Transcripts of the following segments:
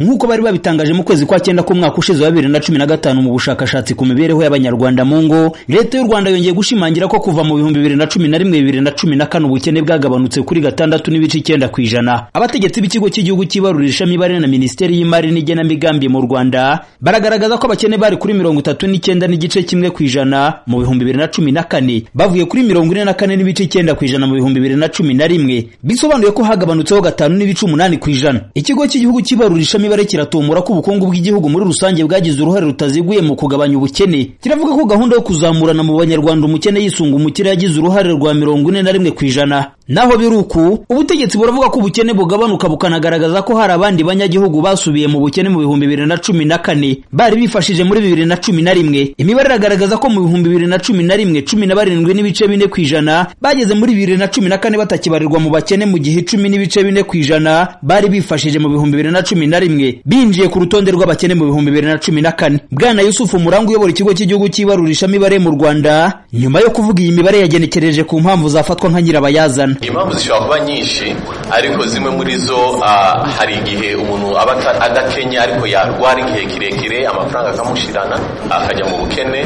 nk'uko bari babitangaje mu kwezi kwa cyenda k'umwaka ushize wa bibiri na cumi na gatanu mu bushakashatsi ku mibereho y'abanyarwanda mu ngo leta y'u rwanda yongeye gushimangira ko kuva mu bihumbi bibiri na cumi na rimwe bibiri na cumi na kane ubukene bwagabanutse kuri gatandatu n'ibice icyenda ku ijana abategetsi b'ikigo cy'igihugu cy'ibarurira ishamibare na minisiteri y'imari n'igenamigambi mu rwanda baragaragaza ko abakene bari kuri mirongo itatu n'icyenda n'igice kimwe ku ijana mu bihumbi bibiri na cumi na kane bavuye kuri mirongo ine na kane n'ibice icyenda ku ijana mu bihumbi bibiri na cumi na rimwe bisobanuye ko hagabanutseho gatanu n'ibice umunani ku ijana ikigo cy'igihugu cy'ibarurira ishami imibare kiratumura ko ubukungu bw'igihugu muri rusange bwagize uruhare rutaziguye mu kugabanya ubukene kiravuga ko gahunda yo kuzamurana mu banyarwanda umukene yisunga umukire yagize uruhare rwa mirongo ine na rimwe ku ijana naho biri uku ubutegetsi buravuga ko ubukene bugabanuka bukanagaragaza ko hari abandi banyagihugu basubiye mu bukene mu bihumbi bibiri na cumi na kane bari bifashije muri bibiri na cumi na rimwe imibare iragaragaza ko mu bihumbi bibiri na cumi na rimwe cumi na barindwi n'ibice bine ku ijana bageze muri bibiri na cumi na kane batakibarirwa mu bakene mu gihe icumi n'ibice bine ku ijana bari bifashije mu bihumbi bibiri na cumi na rimwe binjiye ku rutonde rw'abakene mu bihumbi bibiri na cumi na kane bwana yusufu muranga uyobora ikigo cy'igihugu cy'ibarurishamibare mu rwanda nyuma yo kuvuga iyi mibare yagenekereje ku mpamvu zafatwa nka nyirabayazana impamvu zishobora kuba nyinshi ariko zimwe muri zo ah, hari igihe umuntu aba ata- adakenya ariko yarwara igihe kirekire amafaranga akamushirana akajya mu bukene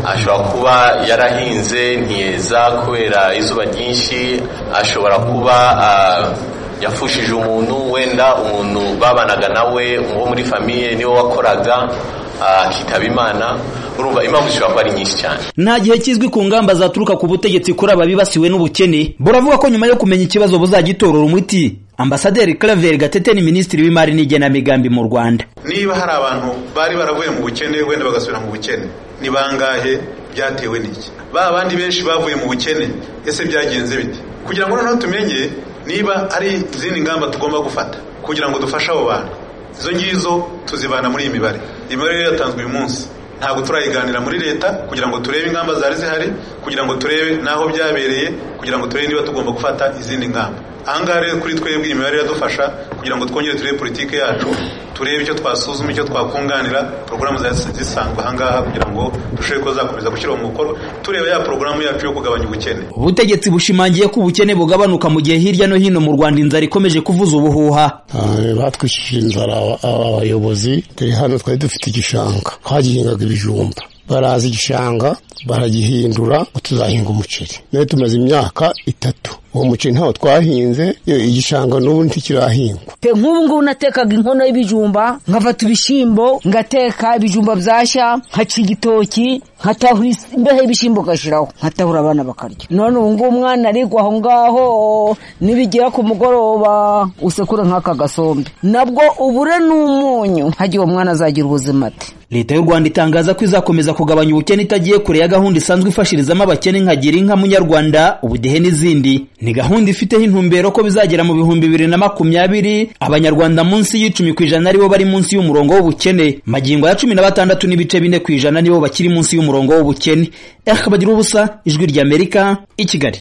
ashobora kuba yarahinze ntiyeza kubera izuba ryinshi ashobora kuba ah, yafushije umuntu wenda umuntu babanaga nawe uwo muri famiye niwe wakoraga ah, akitaba imana urumva impamvu zishobora kuba ari nyinshi cyane nta gihe kizwi ku ngamba zaturuka ku butegetsi kuri aba bibasiwe n'ubukene buravuga ko nyuma yo kumenya ikibazo buzagitorora umuti ambasaderi claver gatete ni minisitiri w'imari n'igenamigambi mu rwanda niba hari abantu bari baravuye mu bukene wenda bagasubira mu bukene ni bangahe byatewe n'iki ba bandi benshi bavuye mu bukene ese byagenze bite kugira ngo noneho tumenye niba ari izindi ngamba tugomba gufata kugira ngo dufashe abo bantu izo ngizo tuzibana muri iyi mibare iyi mibare rero yatanzwe uyu munsi ntabwo turayiganira muri leta kugira ngo turebe ingamba zari zihari kugira ngo turebe n'aho byabereye kugira ngo turebe niba tugomba gufata izindi ngamba ahangaha rero kuri twebwe iyi mibare iradufasha kugira ngo twongere turebe politiki yacu turebe icyo twasuzuma icyo twakunganira porogaramu zari zisanzwe ahangaha kugira ngo turusheho ko zakomeza gushyirwa mu mukono tureba ya porogaramu yacu yo kugabanya ubukene ubutegetsi bushimangiye ko ubukene bugabanuka mu gihe hirya no hino mu rwanda inzara ikomeje kuvuza ubuhuha Ah, batwishije inzara aba- abayobozi turi hano twari dufite igishanga twagihingaga ibijumba baraza igishanga baragihindura ngo tuzahinga umuceri nawe tumaze imyaka itatu uwo muceri ntawo twahinze iyo igishanga n'ubu ntikirahingwa Pe nk'ubu ngubu natekaga inkono y'ibijumba nkafata ibishyimbo ngateka ibijumba byashya nkaca igitoki nkatahura is- imbeho y'ibishyimbo ngashyiraho nkatahura abana bakarya none ubu ngubu umwana arigwa aho ngaho nibigera ku mugoroba usekura nk'aka gasombe nabwo ubure n'umunyu hagiye uwo mwana azagira ubuzima ate leta y'u rwanda itangaza ko izakomeza kugabanya ubukene itagiye kure ya gahunda isanzwe ifashirizamo abakene nka gira inka munyarwanda ubudehe n'izindi ni gahunda ifiteho intumbero ko bizagera mu bihumbi bibiri na makumyabiri abanyarwanda munsi y'icumi ku ijana aribo bari munsi y'umurongo w'ubukene magingo ya cumi na batandatu n'ibice bine ku ijana nibo bakiri munsi y'umurongo w'ubukene eh bagira ubusa ijwi ry'amerika i kigali